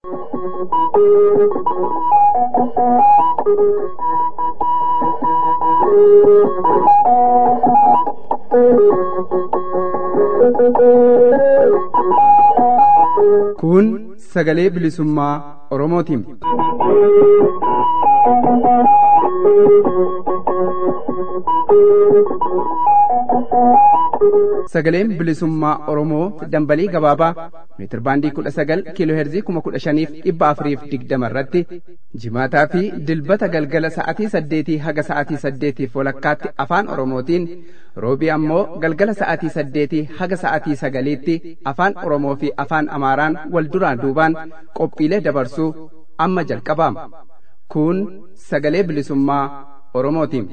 Kun sagalee bilisummaa Oromootiin. Sagaleen bilisummaa Oromoo dambalii gabaabaa meetir baandii kudha sagal kiiloo heerzii kuma kudha shaniif dhibba afuriif digdama irratti jimaataa fi dilbata galgala sa'atii saddeetii haga sa'atii saddeetiif walakkaatti afaan Oromootiin roobii ammoo galgala sa'atii saddeetii haga sa'atii sagaliitti afaan Oromoo fi afaan Amaaraan wal duraan duubaan qophiilee dabarsuu amma jalqabaama. Kun sagalee bilisummaa Oromootiin.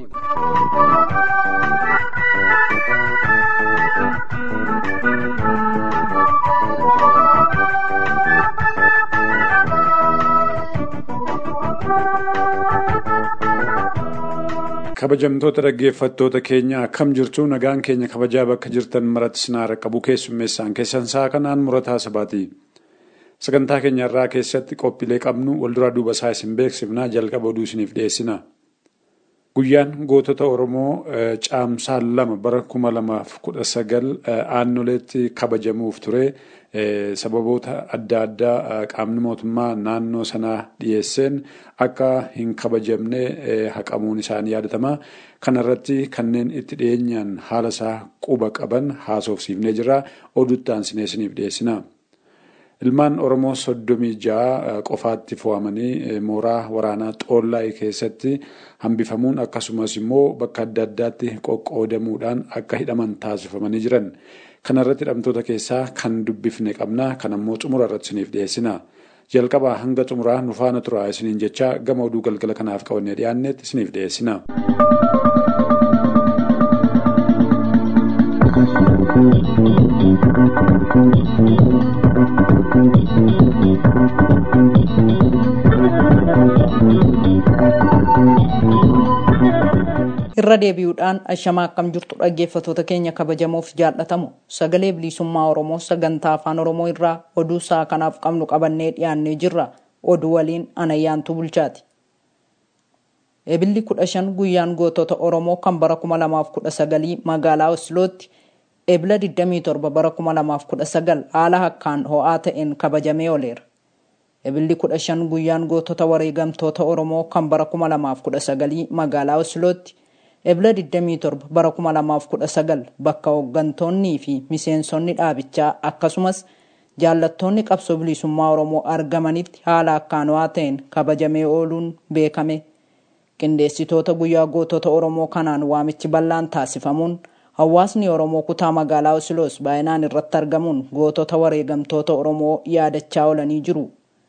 kabajamtoota dhaggeeffattoota keenya akkam jirtu nagaan keenya kabajaa bakka jirtan maratti sinaara qabu keessummeessaan keessan saa kanaan murataa sabaati sagantaa keenya irraa keessatti qophiilee qabnu walduraa duuba isaa isin beeksifnaa jalqaba oduu isiniif dhiyeessina guyyaan gootota oromoo caamsaan lama bara kuma lamaaf kudha sagal aannoleetti kabajamuuf ture sababoota adda addaa qaamni mootummaa naannoo sanaa dhiyeesseen akka hin kabajamne haqamuun isaanii yaadatama. Kana irratti kanneen itti dhiyeenyaan haala isaa quba qaban haasofsiifnee jira. Oduutti aansinee isiniif dhiyeessina. Ilmaan Oromoo soddomii ja'a qofaatti fo'amanii mooraa waraanaa Xoollaa'ee keessatti hambifamuun akkasumas immoo bakka adda addaatti qoqqoodamuudhaan akka hidhaman taasifamanii jiran. Kana irratti hidhamtoota keessaa kan dubbifne qabna. Kan ammoo xumura irratti isiniif dhiyeessina. Jalqabaa hanga xumuraa nu faana turaa isiniin jecha gama oduu galgala kanaaf qabannee dhiyaannetti isiniif dhiyeessina. irra deebi'uudhaan ashamaa akkam jirtu dhaggeeffatoota keenya kabajamoof jaallatamu sagalee bilisummaa oromoo sagantaa afaan oromoo irraa oduu isaa kanaaf qabnu qabannee dhiyaannee jirra oduu waliin anayyaantu bulchaati. ebilli kudha shan guyyaan gootota oromoo kan bara kuma lamaaf kudha sagalii magaalaa oslootti ebila 27 bara kuma lamaaf kudha sagal haala akkaan ho'aa ta'een kabajamee ooleera. ebilli kudha shan guyyaan gootota wareegamtoota oromoo kan bara kuma lamaaf kudha sagalii magaalaa oslootti ebila 27 bara 2019 bakka hooggantoonnii fi miseensonni dhaabichaa akkasumas jaallattoonni qabsoo bilisummaa oromoo argamanitti haala akkaan ho'aa ta'een kabajamee ooluun beekame qindeessitoota guyyaa gootota oromoo kanaan waamichi bal'aan taasifamuun hawaasni oromoo kutaa magaalaa osloos baay'inaan irratti argamuun gootota wareegamtoota oromoo yaadachaa oolanii jiru.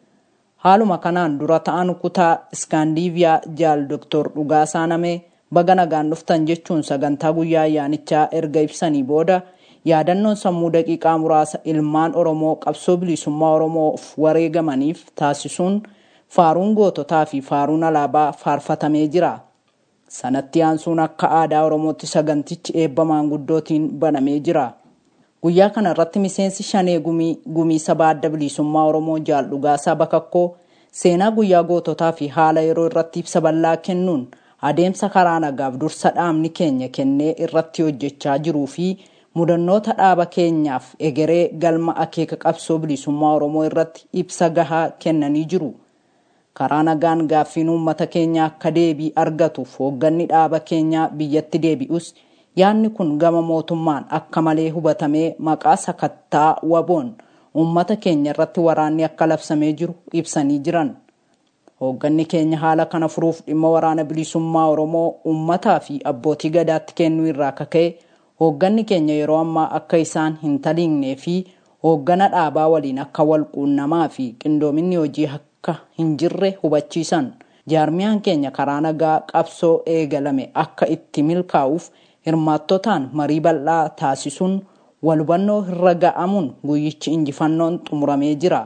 haaluma kanaan dura ta'an kutaa iskaandiiviyaa jaal doktor Dhugaasaa Namee baga nagaan dhuftan jechuun sagantaa guyyaa ayyaanichaa erga ibsanii booda yaadannoon sammuu daqiiqaa muraasa ilmaan oromoo qabsoo bilisummaa oromoof wareegamaniif taasisuun faaruun goototaa fi faaruun alaabaa faarfatamee jira. sanatti aansuun akka aadaa oromootti sagantichi eebba maanguddootiin banamee jira. guyyaa kana irratti miseensi shanee gumii gumii sabaa adda bilisummaa oromoo jaal dhugaasaa bakakkoo seenaa guyyaa goototaa fi haala yeroo irratti ibsa bal'aa kennuun adeemsa karaa nagaaf dursa dhaabni keenya kennee irratti hojjechaa jiruu fi mudannoota dhaaba keenyaaf egeree galma akeeka qabsoo bilisummaa oromoo irratti ibsa gahaa kennanii jiru. karaa nagaan gaaffiin uummata keenya akka deebii argatuuf hoogganni dhaaba keenyaa biyyatti deebi'us yaadni kun gama mootummaan akka malee hubatamee maqaa sakattaa waboon uummata keenya irratti waraanni akka labsamee jiru ibsanii jiran. Hoogganni keenya haala kana furuuf dhimma waraana bilisummaa Oromoo uummataa fi abbootii gadaatti kennuu irraa kaka'e hoogganni keenya yeroo ammaa akka isaan hin taliignee fi hooggana dhaabaa waliin akka wal quunnamaa fi qindoominni hojii akka hin jirre hubachiisan. Jaarmiyaan keenya karaa nagaa qabsoo eegalame akka itti milkaa'uuf hirmaattotaan marii bal'aa taasisuun wal hubannoo irra ga'amuun guyyichi injifannoon xumuramee jira.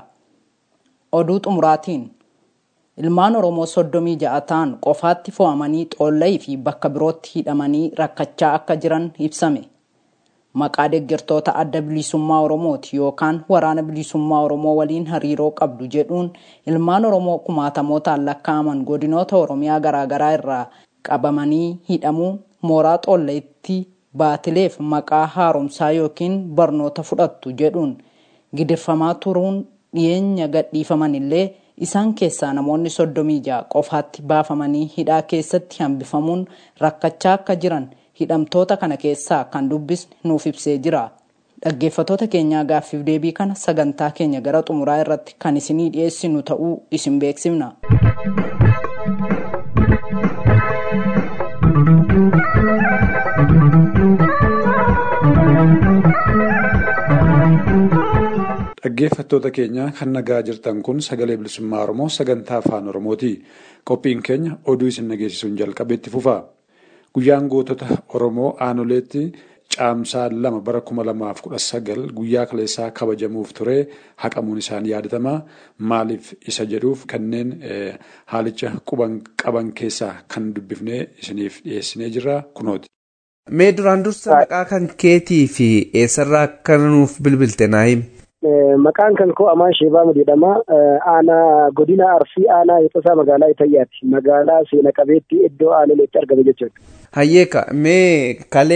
Oduu xumuraatiin ilmaan Oromoo soddomii ja'a ta'an qofaatti fo'amanii xoolla'ii fi bakka birootti hidhamanii rakkachaa akka jiran ibsame. maqaa deeggartoota adda bilisummaa oromooti yookaan waraana bilisummaa oromoo waliin hariiroo qabdu jedhuun ilmaan oromoo kumaatamootaan lakkaa'aman godinoota oromiyaa garaagaraa irraa qabamanii hidhamuu mooraa xoolleetti baatileef maqaa haaromsaa yookiin barnoota fudhattu jedhuun gidirfamaa turuun dhiyeenya gadhiifaman illee isaan keessaa namoonni soddomii ja'a qofaatti baafamanii hidhaa keessatti hambifamuun rakkachaa akka jiran hidhamtoota kana keessaa kan dubbisne nuuf ibsee jira. Dhaggeeffatoota keenyaa gaaffiif deebii kana sagantaa keenya gara xumuraa irratti kan isinii dhiyeessinu ta'uu isin beeksifna. Dhaggeeffattoota keenya kan nagaa jirtan kun sagalee bilisummaa Oromoo sagantaa afaan Oromooti. Qophiin keenya oduu isin dhageessisuun jalqabeetti fufa. Guyyaan gootota Oromoo aanoleetti caamsaa lama bara kuma lamaaf kudha sagal guyyaa kaleessaa kabajamuuf ture haqamuun isaanii yaadatama. Maaliif isa jedhuuf kanneen haalicha quban qaban keessaa kan dubbifnee isiniif dhiyeessinee jirra kunooti. Mee duraan dursa maqaa kan keetii fi eessarraa akka nuuf bilbilte naa himi? Maqaan kan koo Amaan Sheebaamu jedhama. Aanaa godina Arsii aanaa Hixasaa magaalaa Itayyaati. Magaalaa seena qabeetti iddoo aanoleetti argame jechuudha. Hayyeeka mee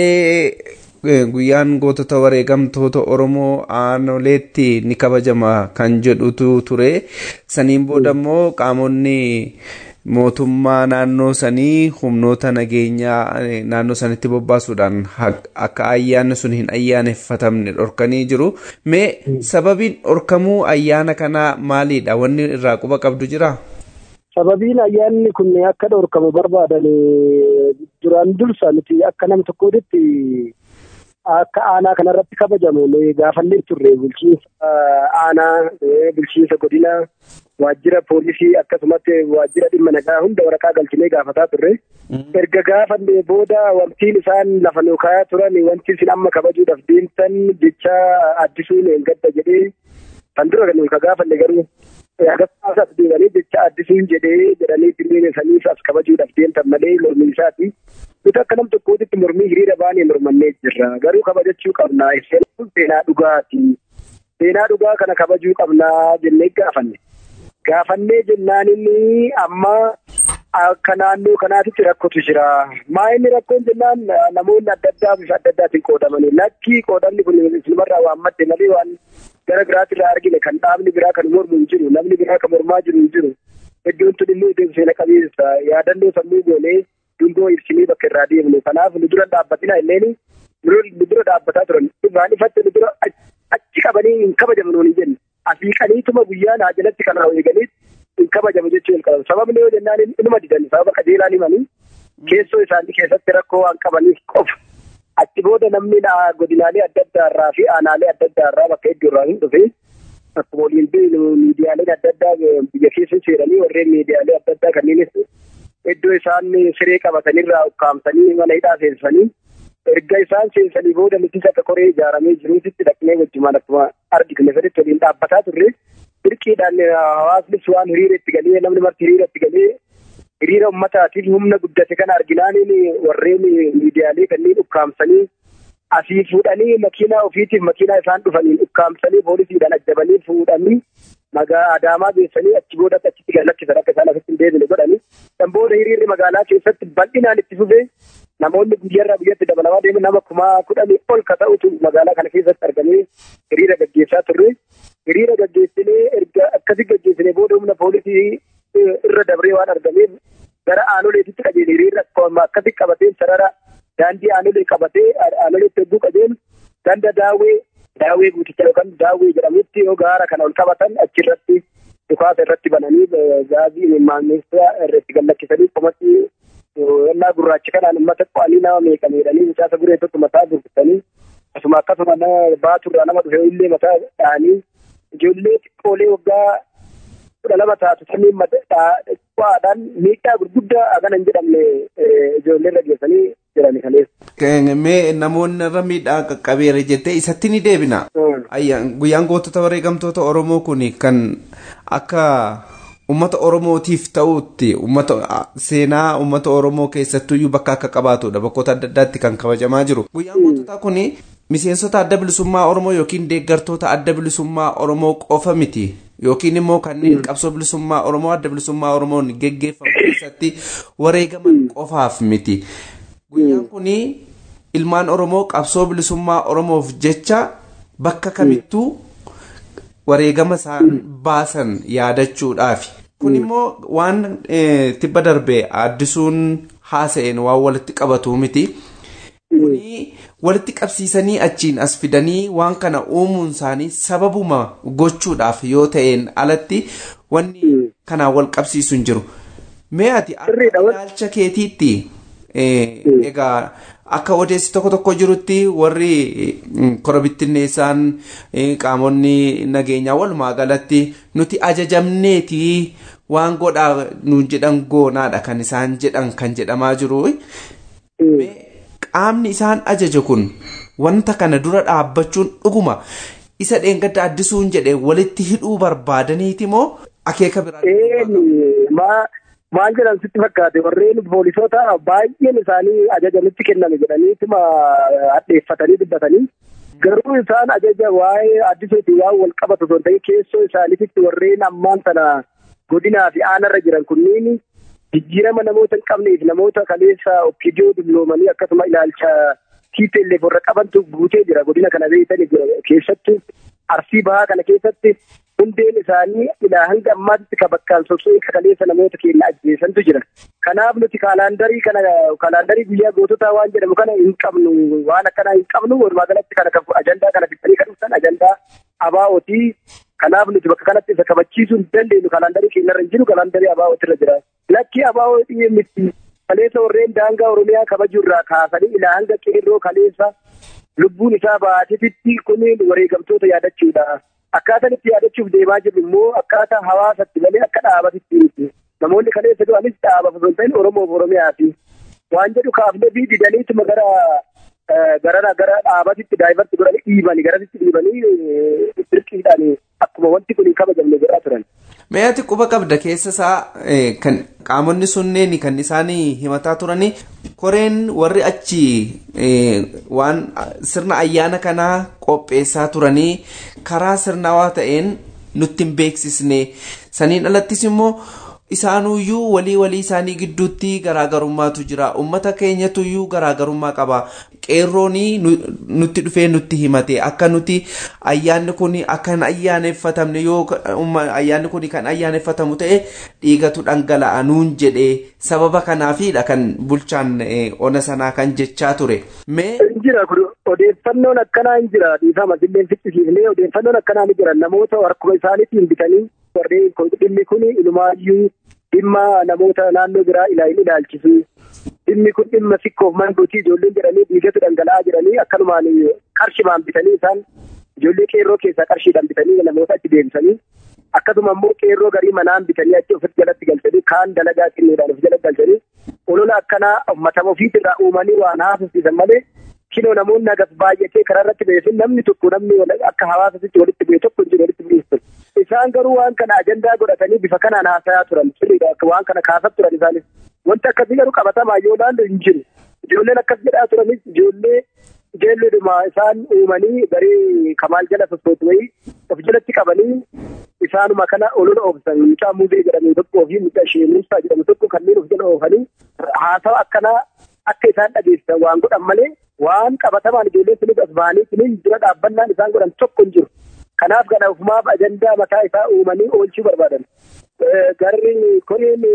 kalee guyyaan gootota wareegamtoota Oromoo aanoleetti ni kabajama kan jedhutu ture. Saniin booda immoo qaamonni mootummaa naannoo sanii humnoota nageenyaa naannoo sanitti bobbaasuudhaan akka ayyaanni sun hin ayyaaneffatamne dhorkanii jiru. Mee sababiin dhorkamuu ayyaana kanaa maalidha? Wanni irraa quba qabdu jira? Sababiin ayyaanni kun akka dhorkamu barbaadan duraan dursa nuti akka nam tokkootti akka aanaa kanarratti kabajamu gaafannee turre bulchiinsa aanaa bulchiinsa godina waajjira poolisii akkasumatti waajjira dhimma nagaa hunda waraqaa galchinee gaafataa turre. Erga gaafannee booda wantiin isaan lafa nu kaayaa turan wanti isin amma kabajuudhaaf deemtan jecha addisuun hin gadda jedhee kan dura nu ka gaafanne garuu agasaas deemanii jecha addisuun jedhee jedhanii dirreen saniif as kabajuudhaaf deemtan malee mormii isaati. Nuti akka nam tokkootitti mormii hiriira baanee mormannee jirra. Garuu kabajachuu qabna. Seenaa dhugaati. Seenaa dhugaa kana kabajuu qabna jennee gaafanne. Gaafannee jennaan inni amma akka naannoo kanaatitti rakkotu jira. Maa inni rakkoon jennaan namoonni adda addaa bifa adda addaatiin qoodamanii. Lakkii qoodamni kun isilmarraa waan madde malee waan gara biraatti irraa argine kan dhaabni biraa kan mormu hin jiru. Namni biraa kan mormaa jiru hin jiru. Iddoon tun immoo iddoo seena qabeessa. Yaadannoo sammuu goonee dungoo ibsinee bakka irraa deemnu. Kanaaf nu dura dhaabbatina illeen nu dura dhaabbataa turan. Irraan ifatti nu dura achi qabanii hin kabajamnu hin jenne. Asii qaniituma guyyaa naa jalatti kan eeganiit hin kabajamu jechuu hin qaban. Sababni yoo jennaan inuma didan sababa qajeelaan himanii keessoo isaanii keessatti rakkoo waan qabaniif qofa. Achi booda namni godinaalee adda addaa irraa fi aanaalee adda addaa irraa bakka hedduu irraa hin dhufe. Akkuma waliin miidiyaaleen adda addaa biyya keessa seenanii warreen miidiyaalee adda addaa kanneenis iddoo isaan siree qabatanirraa ukkaamsanii mana hidhaa seensanii erga isaan seensanii booda nutis akka koree ijaaramee jiruusitti dhaqnee wajjumaan akkuma argitne saditti waliin dhaabbataa turre dirqiidhaan hawaasnis waan hiriira itti galee namni marti hiriira itti galee hiriira uummataatiif humna guddate kana arginaaniin warreen miidiyaalee kanneen ukkaamsanii asii fuudhanii makiinaa ofiitiif makiinaa isaan dhufaniin ukkaamsanii poolisiidhaan ajjabanii fuudhanii magaa adaamaa geessanii achi booda achitti galakkisan akka isaan asitti hin deebine godhanii kan booda hiriirri magaalaa keessatti bal'inaan itti fufee namoonni guyyarraa guyyatti dabalamaa deemu nama kumaa kudhanii ol ka ta'utu magaalaa kana keessatti argamee hiriira gaggeessaa turre. Hiriira gaggeessinee erga akkasii gaggeessinee booda humna poolisii irra dabree waan argameef gara aanoleetitti qajeele hiriirri akkasii qabatee sarara daandii aanolee qabatee aanoleetti hedduu qajeelu ganda daawwee daawwee guuticha yookaan daawwee jedhamutti yoo gaara kana ol qabatan achirratti dhukaasa irratti bananii gaazii maamiltoota irratti gallakkisanii qomatti ennaa gurraacha kanaan uummata qo'anii nama meeqameedhanii mucaasa guree tokko mataa gurgurtanii akkasuma akkasuma nama baaturraa nama dhufe illee mataa dha'anii ijoollee xiqqoolee waggaa kudha lama taatu saniin qo'aadhaan miidhaa gurguddaa akana hin jedhamne ijoollee irra geessanii jiran kaleessa. Mee namoonni irra miidhaa qaqqabeera jettee isatti ni deebina. Guyyaan gootota wareegamtoota Oromoo kun kan akka ummata oromootiif ta'utti ummata seenaa ummata oromoo keessattuyyuu bakka akka qabaatudha bakkoota adda addaatti kan kabajamaa jiru guyyaan goototaa kun miseensota adda bilisummaa oromoo yookiin deeggartoota adda bilisummaa oromoo qofa miti yookiin immoo kanneen qabsoo bilisummaa oromoo adda bilisummaa oromoon geggeeffamu keessatti wareegaman qofaaf miti guyyaan kun ilmaan oromoo qabsoo bilisummaa oromoof jecha bakka kamittuu wareegama isaan baasan yaadachuudhaafi. kun immoo waan tibba darbee addisuun haasa'een waan walitti qabatu miti. kuni walitti qabsiisanii achiin as fidanii waan kana uumuun isaanii sababuma gochuudhaaf yoo ta'een alatti wanni kanaan wal qabsiisu hin jiru. Mee ati akka ilaalcha keetiitti egaa akka odeessi tokko tokko jirutti warri korobittinneessaan qaamonni nageenyaa walumaa galatti nuti ajajamneeti waan godhaa nuun jedhan goonaadha kan isaan jedhan kan jedhamaa jiru. qaamni isaan ajaje kun wanta kana dura dhaabbachuun dhuguma isa dheengadda addisuun jedhe walitti hidhuu barbaadaniiti moo akeeka biraa maal jedhan sitti fakkaate warreen poolisoota baay'een isaanii ajaja nutti kenname jedhaniituma hadheeffatanii dubbatanii garuu isaan ajaja waa'ee addisuuti waan wal qabatu osoo ta'e keessoo isaaniitti warreen ammaan sana godinaa fi aanarra jiran kunniin jijjiirama namoota hin qabneef namoota kaleessa okkidoo dulloomanii akkasuma ilaalcha TPLF warra qabantu guutee jira godina kana beektan keessattuu arsii bahaa kana keessatti hundeen isaanii ilaa hanga ammaatti ka bakkaan sochoo'ee kaleessa namoota keenya ajjeesantu jira. Kanaaf nuti kaalaandarii kana kaalaandarii guyyaa goototaa waan jedhamu kana hin qabnu waan akkanaa hin qabnu walumaa galatti kana ajandaa kana fixanii kan dhuftan ajandaa abaa'otii kanaaf nuti bakka kanatti isa kabachiisuu hin dandeenyu kaalaandarii keenyarra hin jiru kaalaandarii abaa'ootirra jira. Lakki abaa'oo miti kaleessa warreen daangaa Oromiyaa kabajuu irraa kaasanii ilaa hanga qeerroo kaleessa lubbuun isaa baatetitti kuniin wareegamtoota yaadachuudha. Akkaataan itti yaadachuuf deemaa jirru immoo akkaataa hawaasatti malee akka dhaabatitti miti. Namoonni kaleessa du'anis dhaabaaf osoo hin ta'in Oromoof Oromiyaati. Waan jedhu kaafnee fi didaniituma gara gara gara dhaabatitti daa'imatti godhanii dhiibanii garasitti dhiibanii dirqiidhaan akkuma wanti kun hin kabajamne godhaa turan. Meeyyaati quba qabda keessa isaa kan qaamonni sunneen kan isaanii himataa turanii koreen warri achi waan sirna ayyaana kanaa qopheessaa turanii karaa sirnawaa ta'een nutti hin beeksisne saniin alattis immoo isaanuyyuu walii walii isaanii gidduutti garaagarummaatu jira ummata keenyatuyyuu garaagarummaa qaba qeerroonii nutti dhufee nutti himate akka nuti ayyaanni kun akka hin ayyaaneffatamne yoo ayyaanni kun kan ayyaaneffatamu ta'e dhiigatu dhangala'a nuun jedhe sababa kanaafiidha kan bulchaan ona sanaa kan jechaa ture. jira kun odeeffannoon akkanaa hin jira dhiifama illee fiqqisiifnee odeeffannoon akkanaa ni jira namoota harkuma isaaniitiin bitanii warreen dhimmi kun ilmaayyuu dhimma namoota naannoo biraa ilaalin ilaalchisu dhimmi kun dhimma sikkoof manguutii ijoolleen jedhanii dhiigatu dhangala'aa jedhanii akkanumaan qarshimaan bitanii isaan ijoollee qeerroo keessaa qarshiidhaan bitanii namoota achi deemsanii akkasuma immoo qeerroo garii manaan bitanii achi ofitti jalatti galchanii kaan dalagaa xinneedhaan of jala galchanii olola akkanaa uummata ofiitirraa uumanii waan haasofsiisan malee kinoo namoonni agas baay'atee karaa irratti beesin namni tokko namni akka hawaasatti walitti bu'e tokko hin jiru walitti bu'eessu. Isaan garuu waan kana ajandaa godhatanii bifa kanaan haasayaa turan waan kana kaasaa turan isaanis. Wanti akkasii garuu qabatamaa yoo ilaallu hin jiru. Ijoolleen akkas jedhaa turanis ijoollee ijoolleedhuma isaan uumanii garee kamaal jala sossootu wayii of jalatti qabanii isaanuma kana olola oofsan mucaa muuzee jedhamu tokkoo fi mucaa ishee muusaa jedhamu tokko kanneen of jala oofanii haasawa akkanaa akka isaan dhageessisan waan godhan malee waan qabatamaan ijoolleen sunis as bahanii sunis dura dhaabbannaan isaan godhan tokko hin jiru. Kanaaf kana ofumaaf ajandaa mataa isaa uumanii oolchuu barbaadan. Garri koreen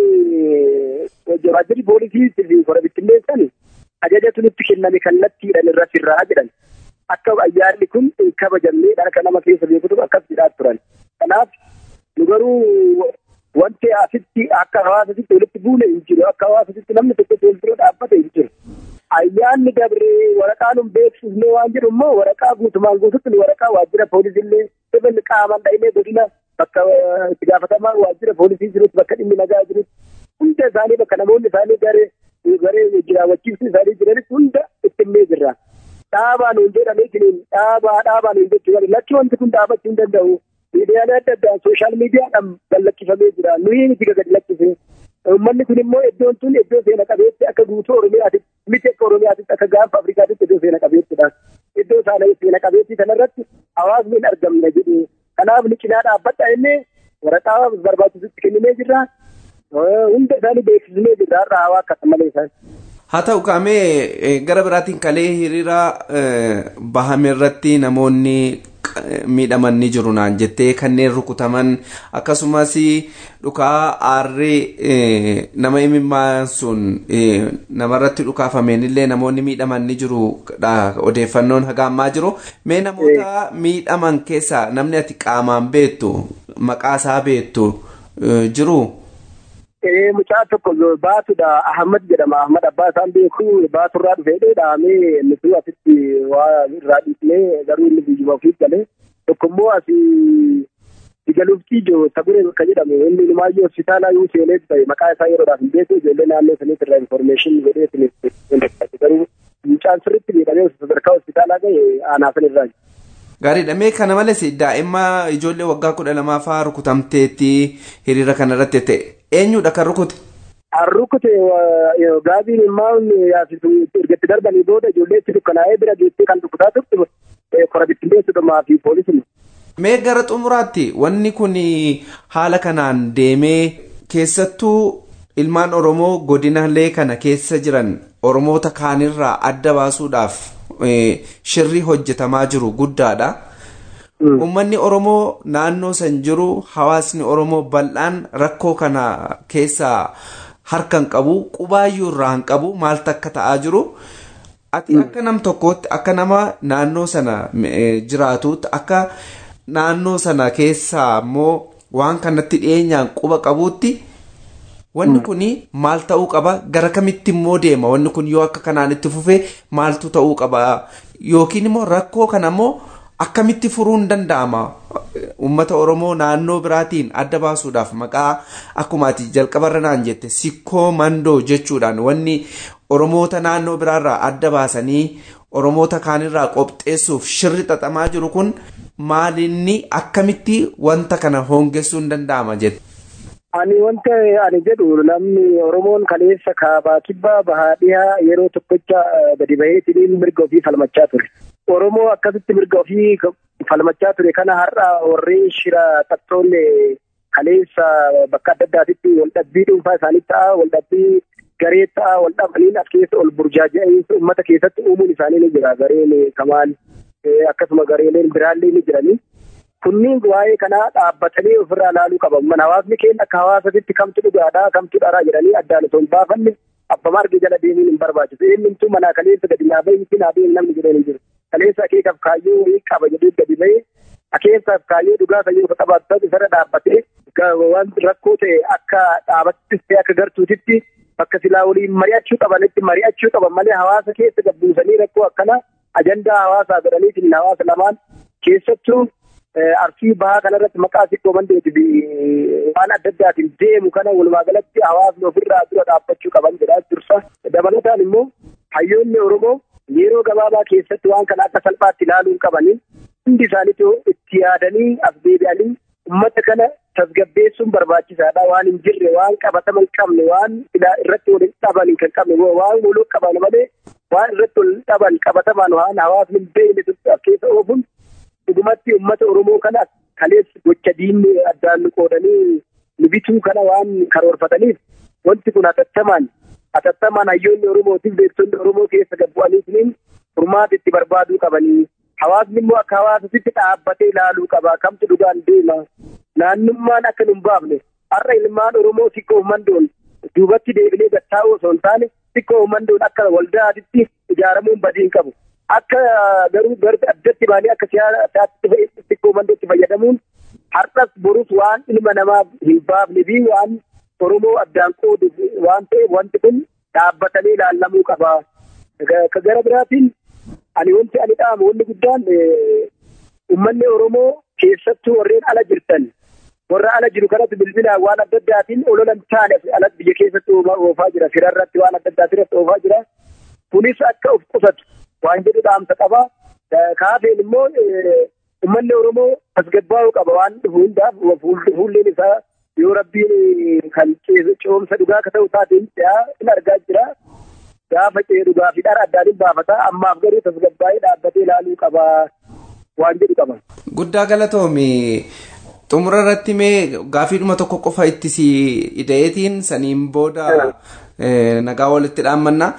waajjirri poolisii fi kora bittinneessan ajajatu nutti kenname kallattiidhaan irra sirraa jedhan. Akka ayyaanni kun hin kabajamne dhalaka nama keessa beekutu akkas jedhaa turan. Kanaaf nu garuu wanti asitti akka hawaasatti walitti buune hin jiru. Akka hawaasatti namni tokko fuuldura dhaabbate hin jiru. ayyaanni dabree waraqaa nun beeksifnee waan jedhu immoo waraqaa guutumaan guututti waraqaa waajjira poolisiillee ibn qaaman dha'inee godina bakka itti gaafatamaa waajjira poolisii jirutti bakka dhimmi nagaa jirutti hunda isaanii bakka namoonni isaanii garee garee jiraawwachiiftuu isaanii jiranis hunda ittinnee jirra. Dhaabaa nuun jedhamee jiriin dhaabaa dhaabaa nuun jechuudha lakki wanti kun dhaabachuu hin danda'u. Miidiyaalee adda addaa sooshaal miidiyaadhaan gallakkifamee jira nuyi miti gadi lakkisee. Uummanni kun immoo iddoon tun iddoo seena qabeetti akka guutuu Oromiyaatti miti akka Oromiyaatti akka gaanfa Afrikaatti iddoo seena qabeettidha. iddoo isaanii seena qabeettii kanarratti hawaasni hin argamne jedhu kanaaf ni cinaa dhaabbadha inni waraqaa barbaachisutti kenninee jirra hunda isaanii beeksisnee jirra har'a hawaa akkasa malee isaan. haa ta'u kaamee gara biraatiin kalee hiriira bahame irratti namoonni miidhaman ni jiru naan jettee kanneen rukutaman akkasumas dhukaa aarrii nama imimmaan sun namarratti dhukaafameen illee namoonni miidhaman ni jiru odeeffannoon haga ammaa jiru mee namoota miidhaman keessaa namni ati qaamaan beektu maqaa isaa beektu jiru. mucaa tokko baatudha ahmad jedhama ahmad abbaa isaan beeku baaturraa dhufee dhahamee nuti asitti waa irraa dhiisnee garuu inni geejjiba ofiif galee tokko immoo asii digaluftii ijoo taguree bakka jedhamu inni numaayyuu hospitaalaa yoo seenee ta'e maqaa isaa yeroodhaaf hin beeku ijoollee naannoo saniitti irraa infoormeeshin godhee garuu mucaan sirriitti miidhamee sadarkaa hospitaalaa gahe aanaa san irraa Gaariidha mee kana malees daa'imma ijoollee waggaa kudha lamaa fa'aa rukutamteetti hiriira kanarratti ta'e eenyudha kan rukute? Kan rukute gaabiin immaan yaasisu ergatti darbanii booda ijoolleetti dukkanaa'ee bira geessee kan rukutaa turte korabittileessudhumaa fi poolisuma. Mee gara xumuraatti wanni kun haala kanaan deemee keessattuu ilmaan Oromoo godinaalee kana keessa jiran Oromoota kaanirraa adda baasuudhaaf shirri hojjetamaa jiru guddaadha. Uummanni Oromoo naannoo san jiru hawaasni Oromoo bal'aan rakkoo kana keessaa harka hin qabu qubaayyuu irraa hin qabu maaltu akka ta'aa jiru. Ati akka nam tokkootti akka nama naannoo sana jiraatuutti akka naannoo sana keessaa immoo waan kanatti dhiyeenyaan quba qabuutti wanni kun maal ta'uu qaba gara kamitti immoo deema wanni kun yoo akka kanaan itti fufee maaltu ta'uu qaba yookiin immoo rakkoo kana immoo akkamitti furuun danda'ama uummata oromoo naannoo biraatiin adda baasuudhaaf maqaa akkuma ati jalqabarra naan jette sikkoo mandoo jechuudhaan wanni oromoota naannoo biraarraa adda baasanii oromoota kaanirraa qopheessuuf shirri xaxamaa jiru kun maalinni akkamitti wanta kana hoongessuun danda'ama jette. Ani wanta ani jedhu namni Oromoon kaleessa kaabaa kibbaa bahaa dhiyaa yeroo tokkocha gadi baheetiin mirga ofii falmachaa ture. Oromoo akkasitti mirga ofii falmachaa ture kana har'a warreen shira xaxxoonne kaleessa bakka adda addaatitti waldhabbii dhuunfaa isaanii ta'a waldhabbii garee ta'a waldhabaniin as keessa ol burjaaja'insa uummata keessatti uumuun isaanii ni jira gareen kamaal akkasuma gareeleen biraallee ni jiranii. kunniin waa'ee kanaa dhaabbatanii ofirraa ilaaluu qaban mana hawaasni keenya akka hawaasatti kamtu dhugaadhaa kamtu dharaa jedhanii addaan osoo hin baafanne abbama arge jala deemuun hin barbaachisu eenyumtuu manaa kaleessa gadi naa bahi miti naa bahi namni jedhee hin jiru kaleessa akeekaaf kaayyoo qaba jedhee gadi bahee akeekaaf kaayyoo dhugaa fayyoo qabaatu isarra dhaabbatee waan rakkoo ta'e akka dhaabattis ta'e akka gartuutitti bakka silaa waliin mari'achuu qabanitti mari'achuu qaban malee hawaasa keessa gabbuusanii rakkoo akkana ajandaa hawaasaa godhaniitiin hawaasa lamaan keessattuu arsii bahaa kanarratti maqaa sikkoo mandeeti fi waan adda addaatiin deemu kana walumaa galatti hawaasni ofirraa dura dhaabbachuu qaban jedhaa dursa dabalataan immoo hayyoonni oromoo yeroo gabaabaa keessatti waan kana akka salphaatti ilaaluu qabanii hundi isaaniitu itti yaadanii as deebi'anii ummata kana tasgabbeessuun barbaachisaadha waan hin jirre waan qabatama hin qabne waan irratti waliin dhaban kan qabne waan waliin qaban malee waan irratti waliin dhaban qabatamaan waan hawaasni hin beekne keessa oofuun dhugumatti uummata Oromoo kana kaleessa gocha diinni addaan qoodanii nu bituu kana waan karoorfataniif wanti kun hatattamaan hatattamaan hayyoonni Oromootiif beektonni Oromoo keessa gabbu'aniitiin furmaata itti barbaaduu qabanii hawaasni immoo akka hawaasatti dhaabbatee ilaaluu qaba kamtu dhugaan deema naannummaan akka nu hin baafne har'a ilmaan Oromoo sikkoo mandoon duubatti deebinee gattaa'uu osoo hin taane sikkoo mandoon akka waldaatitti ijaaramuun badiin qabu. akka garuu garbi addatti baanii akka siyaasaatti xiqqoo mandootti fayyadamuun har'as borus waan ilma namaa hin baafne fi waan Oromoo addaan qoodu waan ta'eef wanti kun dhaabbatanii ilaalamuu qaba. Gara biraatiin ani wanti ani dhaamu wanni guddaan uummanni Oromoo keessattuu warreen ala jirtan warra ala jiru kanatti bilbilaan waan adda addaatiin ololan taane ala biyya keessatti oofaa jira firarratti waan adda addaatirratti oofaa jira kunis akka of qusatu waan jedhu dhaamsa qaba. Kaafeen immoo uummanni Oromoo tasgabbaa'uu qaba waan dhufu hundaaf fuulleen isaa yoo rabbiin kan coomsa dhugaa akka ta'u taateen hin argaa jira. gaafa ceedu gaafii dhara addaan hin baafata ammaaf garuu tasgabbaa'ee dhaabbatee ilaaluu qaba waan jedhu qaba. Guddaa galatoomi. Xumura irratti mee gaafiidhuma tokko qofa itti si ideetiin saniin booda nagaa walitti dhaammanna.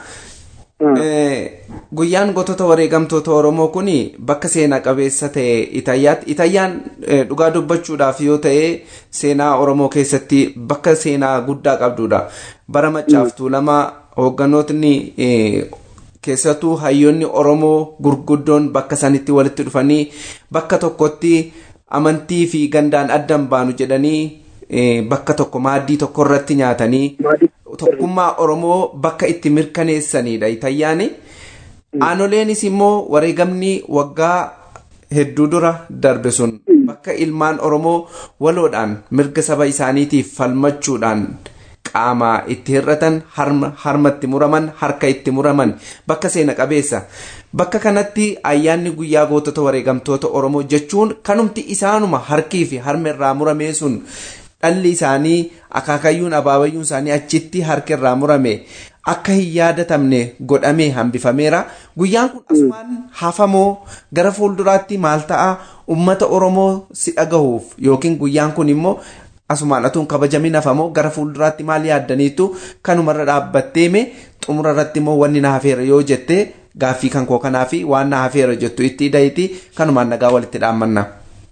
Guyyaan gootota wareegamtoota Oromoo kun bakka seenaa qabeessa ta'e Itayyaatti. Itayyaan dhugaa dubbachuudhaaf yoo ta'e seenaa Oromoo keessatti bakka seenaa guddaa qabdudha. Bara maccaaftuu lama hoogganootni keessattuu hayyoonni Oromoo gurguddoon bakka sanitti walitti dhufanii bakka tokkotti amantii fi gandaan addan baanu jedhanii bakka tokko maaddii tokko irratti nyaatanii tokkummaa Oromoo bakka itti mirkaneessanidha Itayyaani. Aanoleenis immoo wareegamni waggaa hedduu dura darbe sun bakka ilmaan Oromoo waloodhaan mirga saba isaaniitiif falmachuudhaan qaamaa itti hir'atan harmatti muraman harka itti muraman bakka seena qabeessa. Bakka kanatti ayyaanni guyyaa gootota wareegamtoota Oromoo jechuun kanumti isaanuma harkii fi harma irraa muramee sun dhalli isaanii akaakayyuun abaabayyuun isaanii achitti harka irraa murame akka hin yaadatamne godhamee hambifameera. Guyyaan kun asumaan hafamoo gara fuulduraatti maal ta'a uummata Oromoo si dhagahuuf yookiin guyyaan kun immoo asumaan atuun kabajamin hafamoo gara fuulduraatti maal yaaddaniitu kanumarra dhaabbatteeme xumura irratti immoo wanni na hafeera yoo jette gaaffii kan koo kanaa fi waan na hafeera jettu itti hidhayti kanumaan nagaa walitti dhaammanna.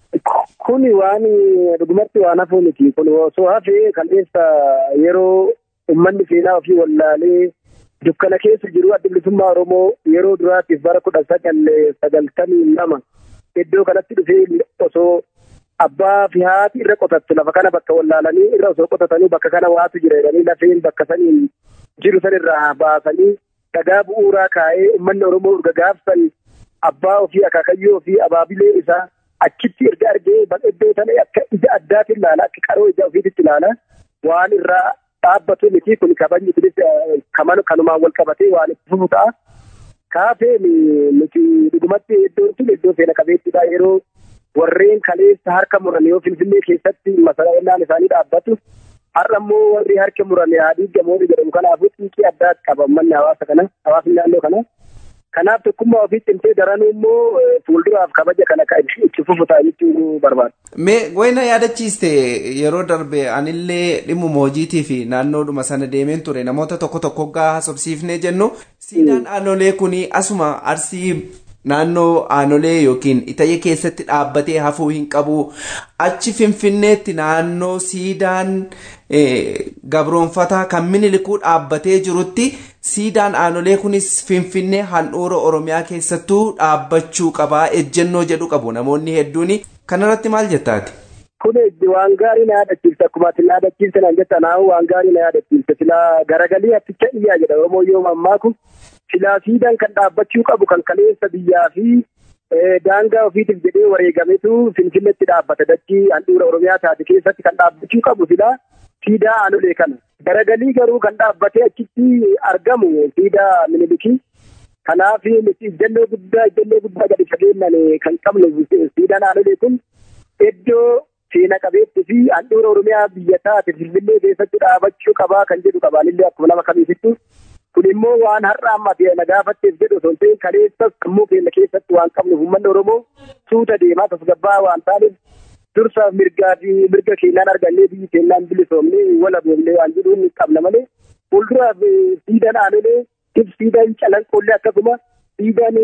Kuni waan dhugumatti waan hafuu miti. Kun osoo hafee kalleessa yeroo uummanni seenaa ofii wallaalee dukkana keessa jiru adda bilisummaa Oromoo yeroo duraatiif bara kudha sagal sagaltamii lama iddoo kanatti dhufee osoo abbaa fi haati irra qotattu lafa kana bakka wallaalanii irra osoo qotatanii bakka kana waatu jira jedhanii lafeen bakka saniin jiru san irraa baasanii dhagaa bu'uuraa kaa'ee uummanni Oromoo urga gaafsan abbaa ofii akaakayyoo ofii abaabilee isaa achitti erga argee iddoo sana akka ija addaatiin ilaala akka qaroo ija ofiitti ilaala waan irraa dhaabbatu miti kun kabajni kunis kanumaan wal qabatee waan itti fufu ta'a. Kaafee nuti dhugumatti iddoon tun iddoo seena qabeettidha yeroo warreen kaleessa harka muran yoo finfinnee keessatti masala'inaan isaanii dhaabbatu har'a immoo warri harka murame haadhii gamoonni jedhamu kanaafuu xiiqii addaatti qaba manni hawaasa kana hawaasni naannoo kana. Kanaaf tokkummaa ofii cimtee daranuu immoo fuulduraaf kabaja kana itti fufu ta'a jechuu barbaada. Mee wayna yaadachiiste yeroo darbe anillee dhimma moojiitii fi naannoodhuma sana deemeen ture namoota tokko tokko gaa haasofsiifnee jennu siidaan aanolee kun asuma arsii naannoo aanolee yookiin itayya keessatti dhaabbatee hafuu hin qabu achi finfinneetti naannoo siidaan gabroonfataa kan minilikuu dhaabbatee jirutti siidaan aanolee kunis finfinnee handhuura oromiyaa keessattuu dhaabbachuu qabaa ejjennoo jedhu qabu namoonni hedduun kanarratti maal jettaati. Kun waan gaarii na yaadachiifte akkuma ati na yaadachiifte naan jetta naahu waan gaarii na yaadachiifte silaa garagalii aticha dhiyyaa jedha Oromoo yoo mammaaku silaa siidaan kan dhaabbachuu qabu kan kaleessa biyyaa fi daangaa ofiitiif jedhee wareegametu finfinneetti dhaabbata dachii handhuura oromiyaa taate keessatti kan dhaabbachuu qabu silaa siidaa aanolee kana. Garagalii garuu kan dhaabbatee achitti argamu siidaa minilikii. Kanaaf ijjannoo guddaa ijjannoo guddaa gadi fageenyaan kan qabnu siidaan aanolee kun iddoo seena qabeettii fi handhuura oromiyaa biyya taate finfinnee keessatti dhaabachuu qabaa kan jedhu qabaanillee akkuma nama kamiifittu. kun immoo waan har'a amma na gaafatteef jedhu osoo hin ta'in kaleessas sammuu keenya keessatti waan qabnuuf uummanni Oromoo suuta deemaa tasgabbaa waan taaneef dursa mirgaa fi mirga keenyaan argannee biyyi keenyaan bilisoomnee walaboomnee waan jedhu ni qabna malee fuulduraaf siidaan aanolee siidaan calanqoollee akkasuma siidaan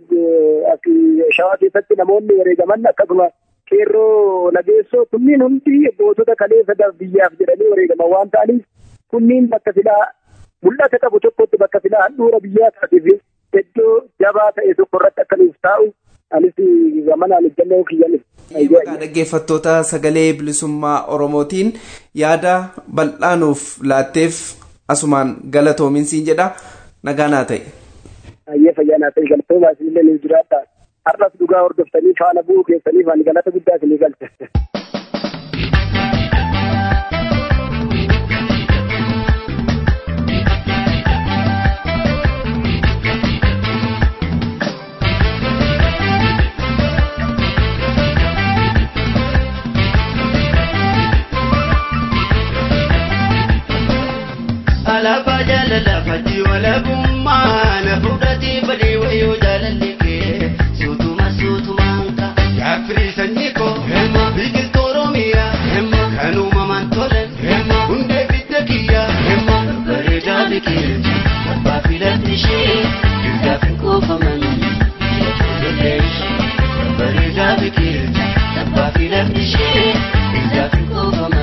shawaa keessatti namoonni wareegaman akkasuma qeerroo nageessoo kunniin hundi gootota kaleessa biyyaaf jedhanii wareegaman waan ta'aniif kunniin bakka silaa mul'ata qabu tokkotti bakka silaa handhuura biyyaa taateef iddoo jabaa ta'e tokko irratti akka nuuf taa'u anis gamanaan ejjannoo kiyyan. Maqaa dhaggeeffattoota sagalee bilisummaa Oromootiin yaada bal'aanuuf laatteef asumaan galatoominsiin jedha nagaanaa ta'e. Ayyee fayyaanaa ta'e galatoomaa isinillee ni jiraata. Har'as dhugaa hordoftanii faana bu'uu keessaniif ani galata guddaa isinii galcha. lafa jaalala fatii walabummaa na fudhatee badee wayoo jaalalli kee suutuma suutumaan ka gaaffii sanyii koo biqiltuu oromiyaa kan uumamaan tolan hundee bidda kiyyaa bareedaa biqilti abbaa filatti ishee dirgaaf hin qoofaman bareedaa biqilti abbaa filatti ishee dirgaaf hin qoofaman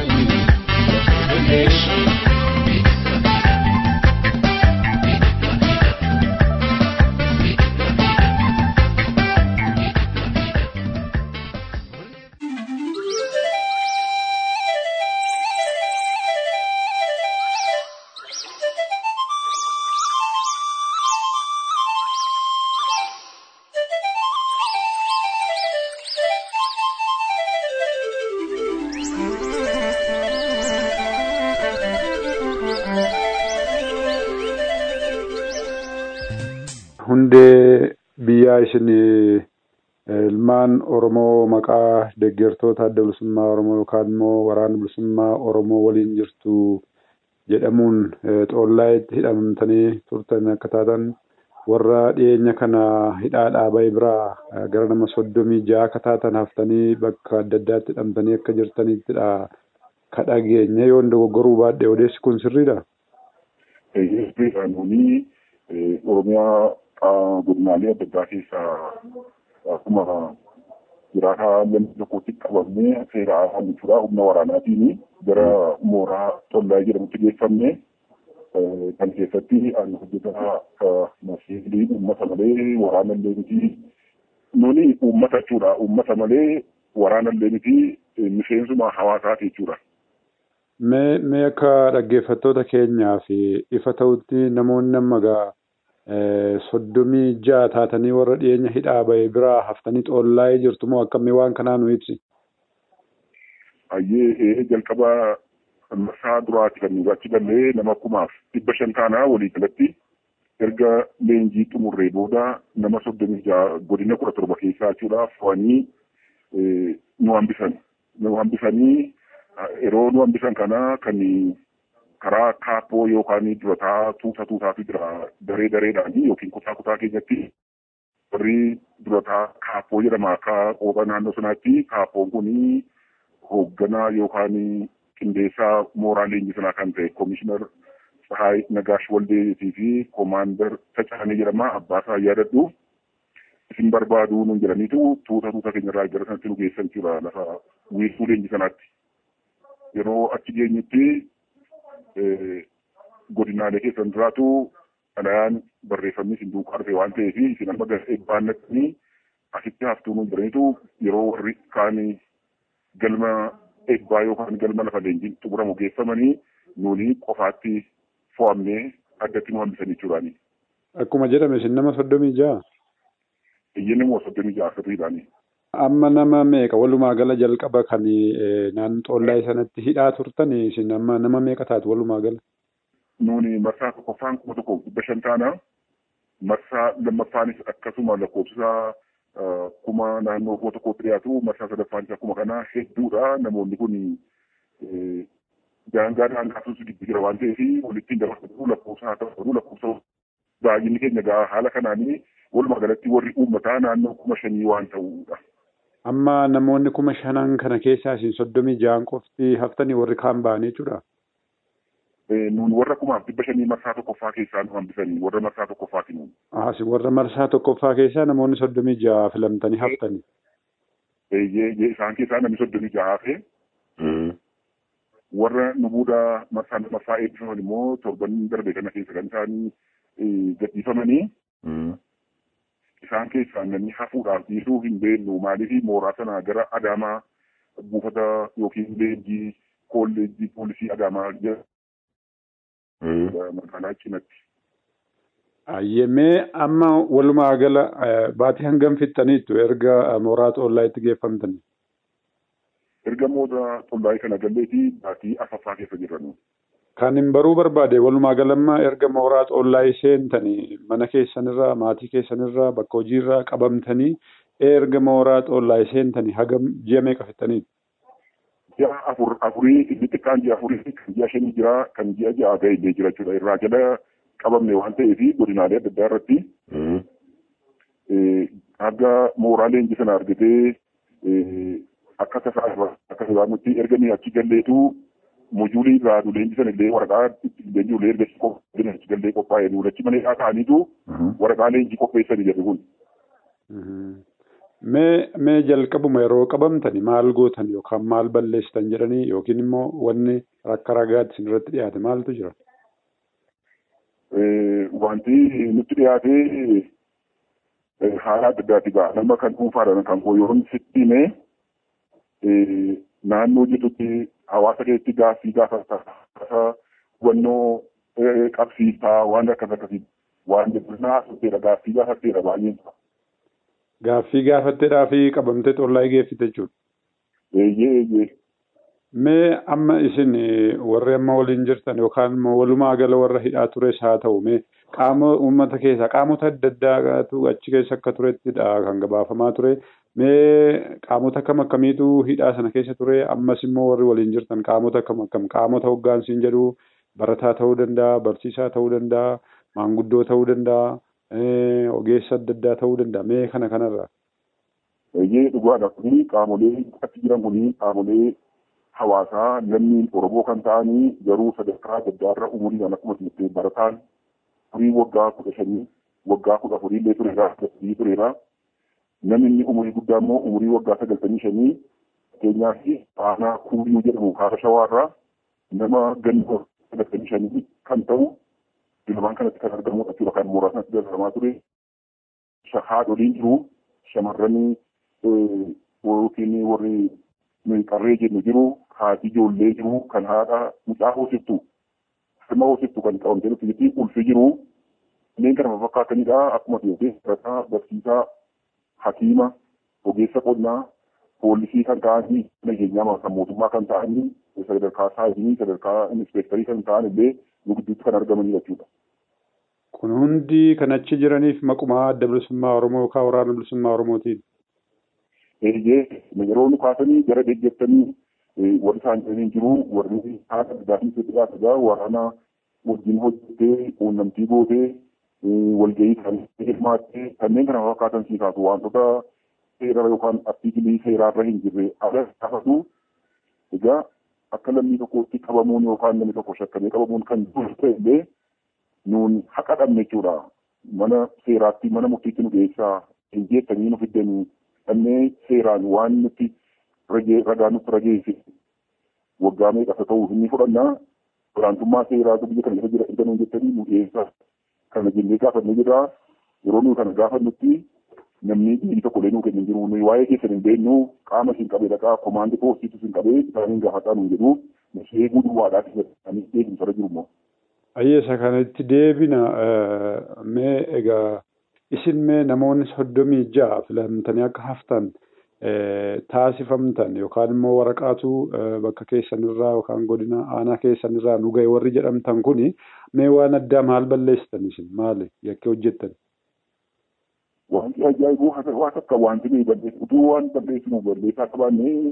hundee biyyaa isin ilmaan Oromoo maqaa deeggartoota adda bilisummaa Oromoo yookaan immoo waraana bilisummaa Oromoo waliin jirtu jedhamuun xoollaayitti hidhamtanii turtan akka taatan warra dhiyeenya kana hidhaa dhaabaa biraa gara nama soddomii ja'a akka taatan haftanii bakka adda addaatti hidhamtanii akka jirtaniittidha ka dhageenya yoo dogoggoruu baadhee odeessi kun sirriidha. Nuuni Oromiyaa godinaalee adda addaa keessaa akkuma jiraataa lammi tokkotti qabamnee seera afaan jechuudha humna waraanaatiin gara mooraa tollaa jedhamutti geeffamne kan keessatti ani hojjetaa masiilii uummata malee waraana illee miti nuni uummata jechuudha uummata malee waraana illee miti miseensuma hawaasaati jechuudha. Mee mee akka dhaggeeffattoota keenyaaf ifa ta'utti namoonni amma gaa soddomii ja'a taatanii warra dhiyeenya hidhaa ba'e biraa haftanii xoollaa'ee jirtu moo akkamii waan kanaa nu ibsi? Ayyee jalqaba marsaa duraati kan nuti achi gallee nama kumaaf dhibba shan taanaa walii galatti erga leenjii xumurree booda nama soddomii ja'a godina kudha torba keessaa jechuudha fo'anii nu hambisan. Nu hambisanii yeroo nu hambisan kana kan karaa kaappoo yookaan durataa tuuta tuutaatu jira daree dareedhaan yookiin kutaa kutaa keenyatti warri durataa kaappoo jedhama akka qooqa naannoo sanaatti kaappoon kun hoogganaa yookaan qindeessaa mooraa leenjii sanaa kan ta'e koomishinar Tsahaay Nagaash Waldeetii fi koomaandar Tacaanee jedhama abbaasaa yaadadhu isin barbaaduu nun jedhaniitu tuuta tuuta keenyarraa gara sanatti nu geessan jira lafa wiirtuu leenjii sanaatti. Yeroo achi geenyutti godinaalee keessan duraatu dhalayaan barreeffamni isin duukaa dhufe waan ta'eef isin amma baannatanii asitti haftuu nu jiraniitu yeroo warri kaan galma eebbaa yookaan galma lafa leenjiin xumuramu geeffamanii nuuni qofaatti fo'amnee addatti nu hambisanii jechuudhaani. Akkuma jedhame isin nama soddomii ja'a. Iyyeen immoo soddomii ja'a sirriidhaani. Amma nama meeqa walumaa gala jalqaba kan naannoo xoollaa sanatti hidhaa turtan isin amma nama meeqa taatu walumaa gala? Nuuni marsaa tokkoffaan kuma tokko dhibba shan taana. Marsaa lammaffaanis akkasuma lakkoofsa kuma naannoo kuma tokkotti dhiyaatu marsaa sadaffaanis akkuma kana hedduudha namoonni kun daangaa daangaasuus gidduu jira waan ta'eef walittiin dabarfatu lakkoofsa haa ta'u lakkoofsa baay'inni keenya gaa haala kanaanii walumaa galatti warri uummataa naannoo kuma shanii waan ta'uudha. Amma namoonni kuma shanan kana keessaa isin soddomii ja'an qofti haftanii warri kaan ba'anii jechuudha. Nuun warra kumaaf dhibba shanii marsaa tokkoffaa keessaa nu hambisanii warra marsaa tokkoffaati nuun. Asi warra marsaa tokkoffaa keessaa namoonni soddomii ja'a filamtanii haftanii. Eeyyee isaan keessaa namni soddomii ja'a hafe. Warra nu booda marsaa lammaffaa eebbifaman immoo torban darbe kana keessa kan isaan gadhiifamanii. Isaan keessaa namni hafuudhaaf dhiisuu hin beeknu maaliif mooraa sana gara Adaamaa buufata yookiin leenjii kolleejjii poolisii Adaamaa jira. magaalaa cinatti. Ayyemee amma walumaa gala baatii hangam fixxaniittu erga mooraa xoollaayitti geeffamtan. Erga mooraa xoollaayii kana galleeti baatii afaffaa keessa jirran. Kan hin baruu barbaade walumaa galamma erga mooraa xoollaayii seentanii mana keessanirraa maatii keessanirraa bakka hojiirraa qabamtanii erga mooraa xoollaayii seentanii hagam ji'a meeqa fixxaniitu? ji'a afur afurii inni xiqqaan ji'a afurii kan ji'a shanii jira kan ji'a ja'a ga'e illee jira jechuudha irraa jala qabamne waan ta'eef godinaalee adda addaa irratti akka mooraa leenjii sana argatee akka tasaa akka sabaamutti erga ni achi galleetu mojuulii irraa leenjii sana illee waraqaa leenjii illee erga qophaa'e achi gallee qophaa'e nuulachi malee ta'aniitu waraqaa leenjii qopheessanii jedhu kun. Mee mee jalqabuma yeroo qabamtani maal gootan yookaan maal balleessitan jedhanii yookiin immoo wanni akka ragaatti isin irratti dhiyaate maaltu jira? Wanti nutti dhiyaate haala adda addaati ga'a. Nama kan dhuunfaadhaan kan koo yeroo sitti himee naannoo jirtutti hawaasa keessatti gaaffii gaafata hubannoo qabsiisaa waan akkas akkasii waan jedhu naasutteedha gaaffii gaafatteedha baay'een isaa. Gaaffii gaafatteedhaa fi qabamtee xollaa geeffite jechuudha. Eeyyee eeyyee. Mee amma isin warri amma waliin jirtan yookaan immoo walumaa gala warra hidhaa tures haa ta'u mee qaama uummata keessaa qaamota adda addaatu achi keessa akka turettidha kan gabaafamaa ture. Mee qaamota akkam akkamiitu hidhaa sana keessa ture ammas immoo warri waliin jirtan qaamota akkam akkam qaamota hoggaansiin jedhu barataa ta'uu danda'a barsiisaa ta'uu danda'a maanguddoo ta'uu danda'a. ogeessa adda addaa ta'uu danda'a mee kana kanarraa. Eeyyee dhugaadha kuni qaamolee achi jiran kuni qaamolee hawaasaa namni Oromoo kan ta'anii garuu sadarkaa adda addaarra umuriidhaan akkuma jettee barataan umurii waggaa kudha shanii waggaa kudha afurii illee tureera sadii tureera. Namni inni umurii guddaa immoo umurii waggaa sagaltamii shanii fakkeenyaaf aanaa kuuyuu jedhamu kaaba shawaarraa nama ganna sagaltamii shanii kan ta'u Dilmaan kanatti kan argamu jechuudha kan muraasni itti dalagamaa ture. Haadholiin jiru shamarran yookiin warri qarree jennu jiru haati ijoollee jiru kan haadha mucaa hoosiftu sirna hoosiftu kan qabamtee nuti jetti ulfi jiru. Kanneen kana fakkaatanidha akkuma ta'e barataa barsiisaa hakiima ogeessa qonnaa poolisii kan ta'anii nageenyaa kan mootummaa kan ta'anii sadarkaa saayinii sadarkaa inspeektarii kan ta'an illee nu gidduutti kan argamanidha jechuudha. Kun hundi kan achi jiraniif maqaa adda bilisummaa Oromoo yookaan waraana bilisummaa Oromootiin. Eeyyee yeroo nu kaasanii gara deeggartanii warri isaan jiranii jiru warri haala addaatiin itti dhiyaatudha waraana wajjin hojjettee quunnamtii gootee walgahii isaanii hirmaattee kanneen kana fakkaatan sii kaasu wantoota seera yookaan artiikilii seeraarra hin jirre ala gaafatu egaa akka lammii tokkotti qabamuun yookaan namni tokko shakkamee qabamuun kan jiru ta'ellee nuun haqa dhabne jechuudha. Mana seeraatti mana murtiitti nu dhiyeessaa hin jettanii nu fiddanii dhannee seeraan waan nuti ragaa nutti rageesse waggaa meeqa ta'uu inni fudhannaa olaantummaa seeraatu biyya kana keessa jira erga nuun jettanii nu dhiyeessaa. Kana jennee gaafannee jirra yeroo nuyi kana gaafannutti namni dhiirri tokko illee nuu kennu hin jiru nuyi waa'ee keessan hin beeknu qaama isin qabee dhaqaa komaandii poostiitu isin qabee isaaniin gaafataa nuun jedhu eeguu duwwaadhaa keessatti eegumsarra jiru immoo. Ayyeesa kanatti deebina mee egaa isin mee namoonni soddomii ja'a filamtanii akka haftan taasifamtan yookaan immoo waraqaatu bakka keessanirraa yookaan godina aanaa keessanirraa nu ga'e warri jedhamtan kuni mee waan addaa maal balleessitan isin maali yakkee hojjettan? Wanti ajaa'ibuu waan akka wanti nuyi balleessu utuu waan balleessinu balleessaa qabaannee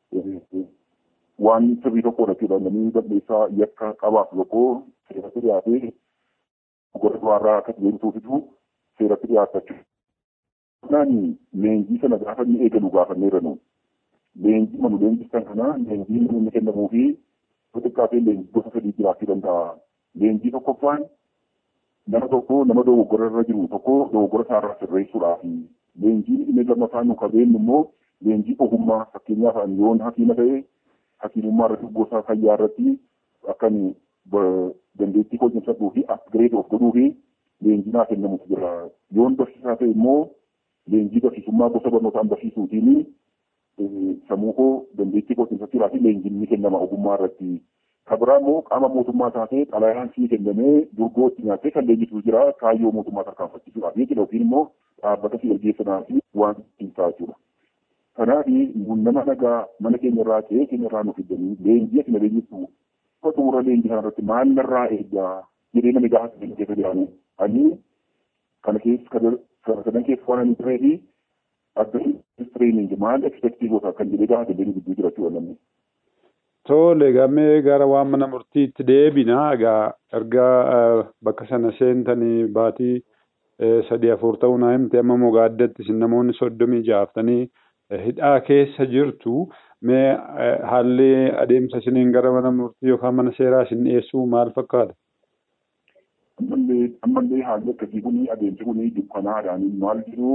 waan sirrii tokkodha jechuudha namni balleessaa yakka qabaaf tokko seeratti dhiyaatee gora duraarraa akka deemtuufitu seeratti dhiyaatachuu. Kanaan leenjii sana gaafa inni eegalu gaafanneerra nu. Leenjii manu leenjistan kana leenjii inni kennamuu fi xixiqqaatee leenjii gosa sadii jiraachuu danda'a. Leenjii tokkoffaan nama tokko nama dogoggora irra jiru tokko dogoggora isaarraa sirreessuudhaaf. Leenjiin inni lammaffaan nu qabeenyu immoo leenjii ogummaa fakkeenyaaf yoon hakiima ta'e hakiimummaa irratti gosa fayyaa irratti akkan dandeettii hojjechiisuu fi upgrade of godhuu fi leenjii naa kennamutu jira. Yoon barsiisaa ta'e immoo leenjii barsiisummaa gosa barnootaan barsiisuutiin sammuu koo dandeettii koo cimsachuudhaa fi leenjiin ni kennama ogummaa irratti. Kabiraa immoo qaama mootummaa taatee xalayaan sii kennamee durgoo itti nyaattee kan leenjisu jira kaayyoo mootummaa tarkaanfachiisuudhaaf jechuudha yookiin immoo dhaabbata si ergeessanaa fi waan ittiin ta'a jechuudha. Kanaaf nama nagaa mana keenya irraa ta'ee keenya irraa nu fidanii leenjii asina leenjisu xumura leenjii kana irratti maal narraa eeggaa jedhee namni gaafa keenya keessa jiraanu ani kana keessa sadan keessa waan ani turee fi adda training maal expectii goota kan jedhee gaafa dandeenyu gidduu jiraachuu namni. Tole gamee gara waan mana murtiitti deebina egaa erga bakka sana seentanii baatii sadii afur ta'uu naa himte amma mogaaddatti isin namoonni soddomii ja'aftanii hidhaa keessa jirtu mee haalli adeemsa isiniin gara mana murtii yookaan mana seeraa isin dhiyeessuu maal fakkaata? Ammallee haalli akkasii kun adeemsi kun dukkanaadhaan maal jiru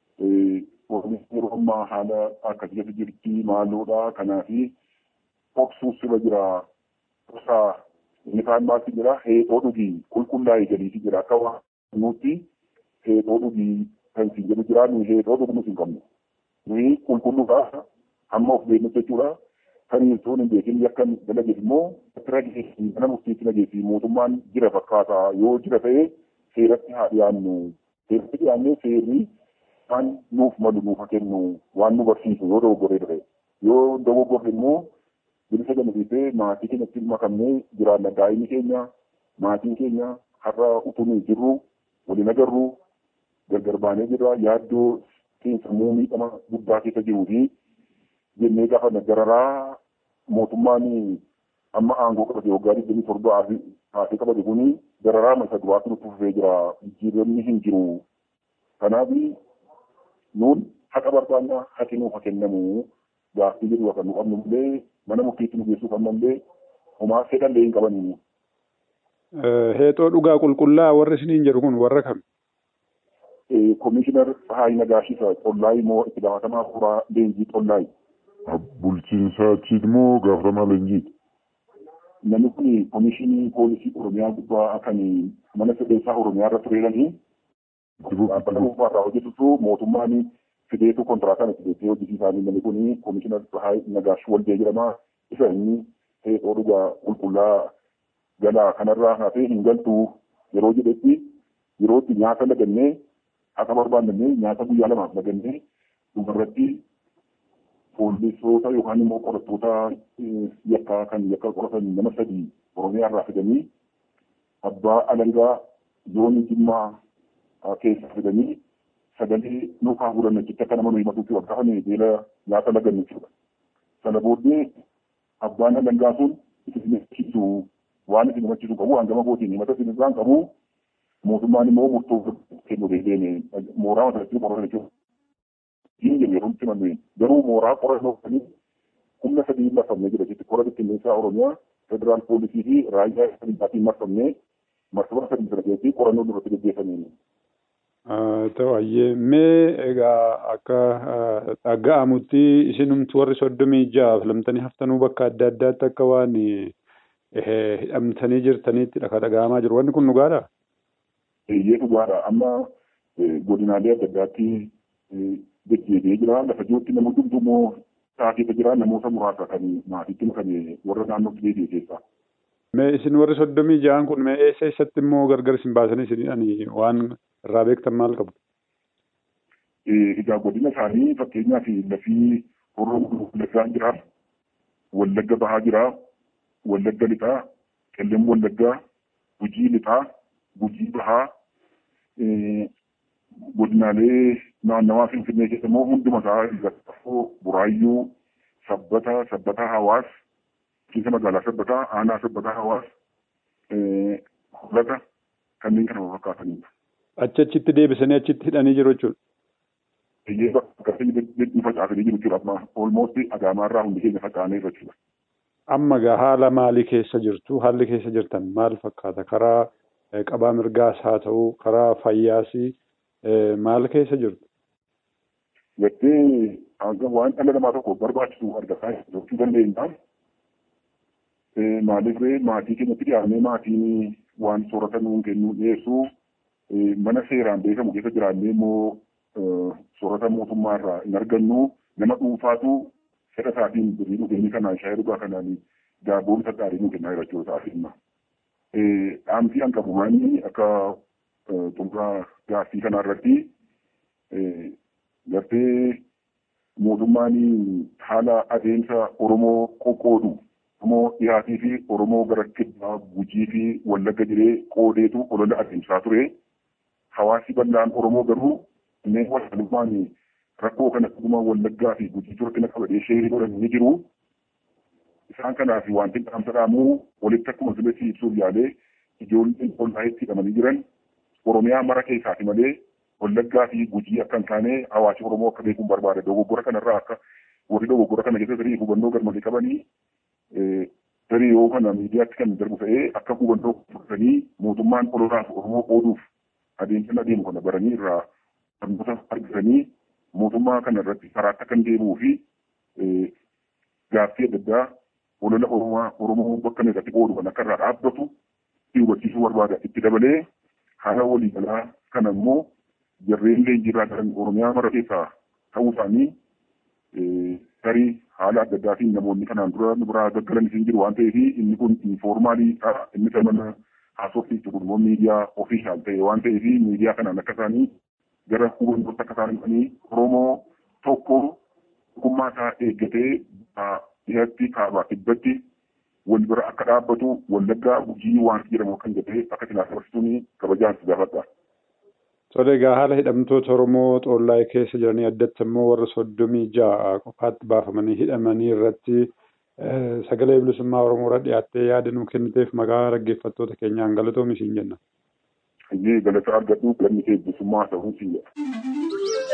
yeroo ammaa haala akkasii jirti maaloodha kanaafi dhoksuus sirra jira gosaa inni kaan maaltu jira heexoo dhugii qulqullaa'ee gadiiti jira akka waan nuti heexoo dhugii kan isin jedhu jira nuyi heexoo dhugnu hin qabnu nuyi qulqulluudha hamma of beeknu jechuudha kan sun hin beekin yakkan dalageef immoo irra geessi mana murtiitti nageessi mootummaan jira fakkaata yoo jira ta'e seeratti haa dhiyaannu seeratti dhiyaannee seerri waan nuuf malu nuuf kennu waan nu barsiisu yoo dogoggoree ta'e yoo dogoggorre immoo bilisa gamasiisee maatii keenyatti makamnee jiraanna daa'imni keenya maatiin keenya har'a utuu nuyi jirru waliin agarru gargar baanee jirra yaaddoo sammuu miidhama guddaa keessa jiruu fi jennee gaafa nagararaa mootummaan amma aangoo qabate waggaa digdamii torba haasee qabate kuni dararaa masa duraatti nutti fufee jira jijjiiramni hin jiru kanaaf nuun haqa barbaanna haqi nuuf haa kennamu gaaffii jedhu akka nu qabnu illee mana murtiitti nu geessuu qabna illee homaa fedhallee hin qabanii. Heexoo dhugaa qulqullaa warri isiniin jedhu kun warra kam? Komishinar Haayii Nagaashisa Xollaayi moo itti gaafatamaa fuuraa leenjii Xollaayi. Bulchiinsa achiiti moo gaafatamaa leenjiiti? Namni kun komishinii poolisii Oromiyaa gubbaa kan mana sirreessaa Oromiyaa irra tureedhanii. Dhaabbata dhuunfaarraa hojjetutu mootummaan fideetu kontiraataan itti beektee hojjisiisaanii namni kun komishinar Haayii Nagaash Waldee jedhama. Isa inni heexoo dhugaa qulqullaa galaa kanarraa hafee hin galtu yeroo jedhetti yerootti nyaata lagannee akka barbaadannee nyaata guyyaa lamaaf lagannee dhumarratti poolisoota yookaan immoo qorattoota yakkaa kan yakka qoratan nama sadii Oromiyaa irraa fidanii abbaa alangaa zoonii Jimmaa keessa fidanii sagalee nuufaa fuudhan achitti akka nama nuyi matuutti waggaa kana beela nyaata lagannu jechuudha. Sana booddee abbaan alangaa sun isin himachiisu waan isin himachiisu qabu hangama kootiin himata isin irraan qabu mootummaan immoo murtoo kennu deebi'ee mooraa masalatti qoratan jechuudha. Diin jedhu yeroo itti mannu garuu mooraa qorannoo kanii humna sadii marfamnee jira jechuudha. Qora bittinneessaa Oromiyaa, Federaal Poolisii fi Raayyaa Ittisa marfamnee marsaba sadii sana keessatti qorannoo duratti gaggeeffamee. Ta'ayyee mee egaa akka dhaga'amutti isinumtu warri soddomii ja'a filamtanii haftanuu bakka adda addaatti akka waan hidhamtanii jirtaniitti dhaka dhaga'amaa jiru. Wanni kun dhugaadhaa? Eeyyee dhugaadha. Amma godinaalee adda addaatti deddeebi'ee jira. Lafa jirutti nama hundumtuu taatee jira. Namoota muraasa kan maatiitti makame warra naannootti deebi'e keessaa. Mee isin warri soddomii ja'an kun mee eessa eessatti immoo gargar isin baasanii isin waan irraa beektan maal qabu? Egaa godina isaanii fakkeenyaaf lafii horoo wallaggaan jira, wallagga bahaa jira, wallagga lixaa, qellem wallaggaa, gujii lixaa, gujii bahaa, godinaalee naannawaa finfinnee keessa immoo hunduma isaa gattafoo, buraayyuu, sabbata, sabbata hawaas, bulchiinsa magaalaa sabbataa, aanaa sabbataa hawaas, hoolata kanneen kana fakkaatanidha. Achi achitti deebisanii achitti hidhanii jiru jechuudha. Biyyee bakka nu facaasanii jiru jechuudha amma olmoosti agaamaarraa hundi keenya faca'anii jechuudha. Amma gaa haala maalii keessa jirtu? Haalli keessa jirtan maal fakkaata? Karaa qabaa mirgaas haa ta'u, karaa fayyaas maal keessa jirtu? Gattee hanga waan dhala namaa tokko barbaachisu argataa jechuu dandeenya. Maaliif maatii keenyatti dhiyaannee maatiin waan soorata nuun kennuu dhiyeessuu mana seeraan beekamu keessa jiraannee immoo soorata mootummaa irraa hin argannu nama dhuunfaatu fedha isaatiin birrii dhugeenyi kanaan shaayii dhugaa kanaan daaboon isa gaarii nu kennaa jiraachuu isaa finna. Dhaamsii an qabu maanni akka xumuraa gaaffii kanaa irratti gartee mootummaan haala adeemsa Oromoo qoqqoodu Oromoo dhiyaatii fi Oromoo gara kibbaa gujii fi wallagga jiree qoodeetu olola adeemsaa ture. Hawaasi bal'aan Oromoo garuu inneen walaalummaan rakkoo kana dhuguma wallaggaa fi gujii ture kana qabadee sheerii godhan ni jiru. isaan kanaaf wanti dhaamsa dhaamuu walitti akkuma sirriitti ibsuuf yaalee ijoolleen ollaa itti hidhamanii jiran Oromiyaa mara keessaati malee Wallaggaa fi Gujii akka hin taane hawaasi Oromoo akka beekuun barbaada. Dogoggora kanarraa akka warri dogoggora kana keessa tarii hubannoo garmalee qabanii tarii yoo kana miidiyaatti kan darbu ta'ee akka hubannoo fudhatanii mootummaan ololaaf Oromoo qooduuf adeemsa adeemu kana baranii irraa barnoota argatanii mootummaa kana irratti karaatti akka hin deebi'uu fi gaaffii adda addaa olola Oromoo Oromoo bakka irratti qoodu kan akka irraa dhaabbatu itti hubachiisuu barbaada. Itti dabalee haala waliigalaa kana immoo jarreen leenjiirraa galan Oromiyaa mara keessaa ta'uu isaanii tarii haala adda addaatiin namoonni kanaan dura nu biraa gaggalan isin jiru waan ta'eef inni kun informaaliidha. Inni kan mana haasofii jiru immoo miidiyaa ofiishaal ta'e waan ta'eef miidiyaa kanaan akka isaanii gara hubannootti akka isaan dhufanii Oromoo tokko tokkummaa isaa eeggatee dhihatti kaabaa kibbatti wal bira akka dhaabbatu wallaggaa gujii waan jedhamu kan jedhee akka silaa dabarsituun kabajaan si gaafadha. Tole egaa haala hidhamtoota Oromoo Xollaayee keessa jiranii addatti immoo warra soddomii ja'a qofaatti baafamanii hidhamanii irratti sagalee bilisummaa Oromoo irra dhiyaattee yaada nuu kenniteef maqaa dhaggeeffattoota keenyaan galatoomi siin jenna. Hayyee galata argadhu galanni kee bilisummaa ta'uu siin jedha.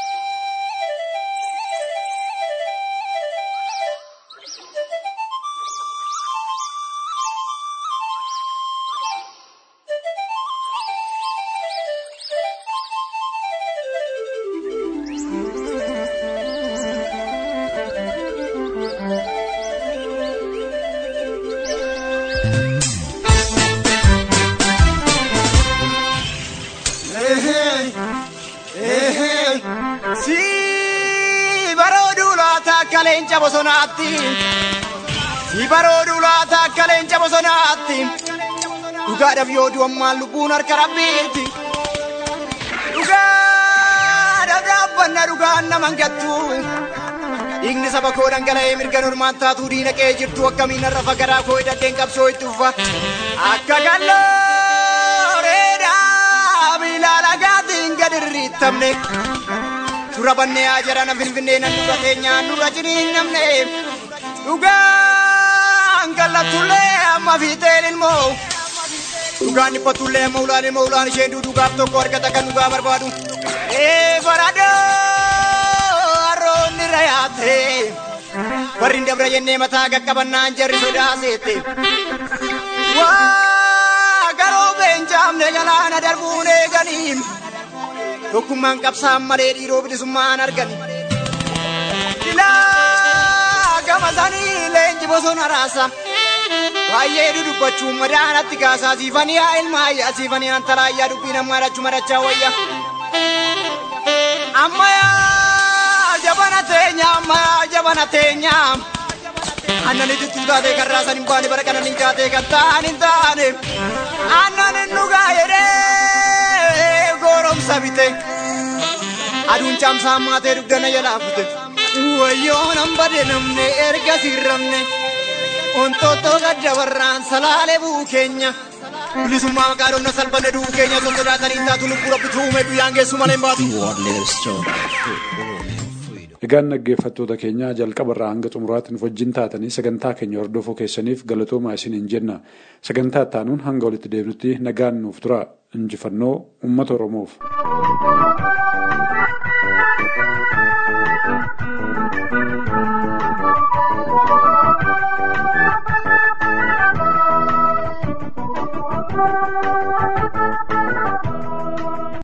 leenca bosonaatti si baroodu laata akka leenca bosonaatti dhugaadhaaf yoo du'ammaan lubbuun harka rabbiitti dhugaadhaaf dhaabbanna dhugaan naman gattu dhiigni saba koo dhangala'ee mirga normaan taatuu diina qe'ee jirtu akkamiin har'a fagaraa koo hidhadheen qabsoo itti uffa akka gallooreedhaa miilaa lagaatiin gad irriittamne. Dura bannee haa jarana finfinnee nan dura teenyaan dura jiriin namne dhugaan kallatullee amma fiixeen ilmoo dhugaan dhiphatullee amma ulaan ilmoo ulaan isheen dhugaaf tokko argata kan dhugaa barbaadu ee faradoo harroonni rayaate warri dabra jennee mataa qaqqabannaan jarri sodaaseette waa garoo beenjaamne galaana darbuun eeganiin. tokkummaan qabsaan malee dhiiroo bilisummaan argan. Ilaa gama sanii leenji bosona raasa. Baay'ee dudubbachuun madaanatti kaasaa siifanii haa ilmaayyaa siifanii antalaayyaa dubbii namaa dhachuu madachaa wayya. Ammayyaa jabana teenya ammayyaa jabana teenya. Aannan itittuu taatee kan raasan hin baane bara kanan hin taatee kan ta'an hin taane. Aannan hin dhugaa jedhee goromsa bite. Aduun caamsaa maatee dugdana jalaa fute. Wayyoo nan bade namne erga sirramne. Ontoottoo gadda warraan salaalee bu'u keenya. Bilisummaa maqaa dhomna salphanne du'u keenya osoo sodaatanii taatu lubbuu rabbi tuume guyyaan geessu malee hin baatu. Egaan dhaggeeffattoota keenya jalqabarraa hanga xumuraatti nuuf wajjin taatanii sagantaa keenya hordofuu keessaniif galatoomaa isiniin jenna. Sagantaa ittaanuun hanga walitti deebinutti nagaan nuuf tura. Injifannoo uummata Oromoof.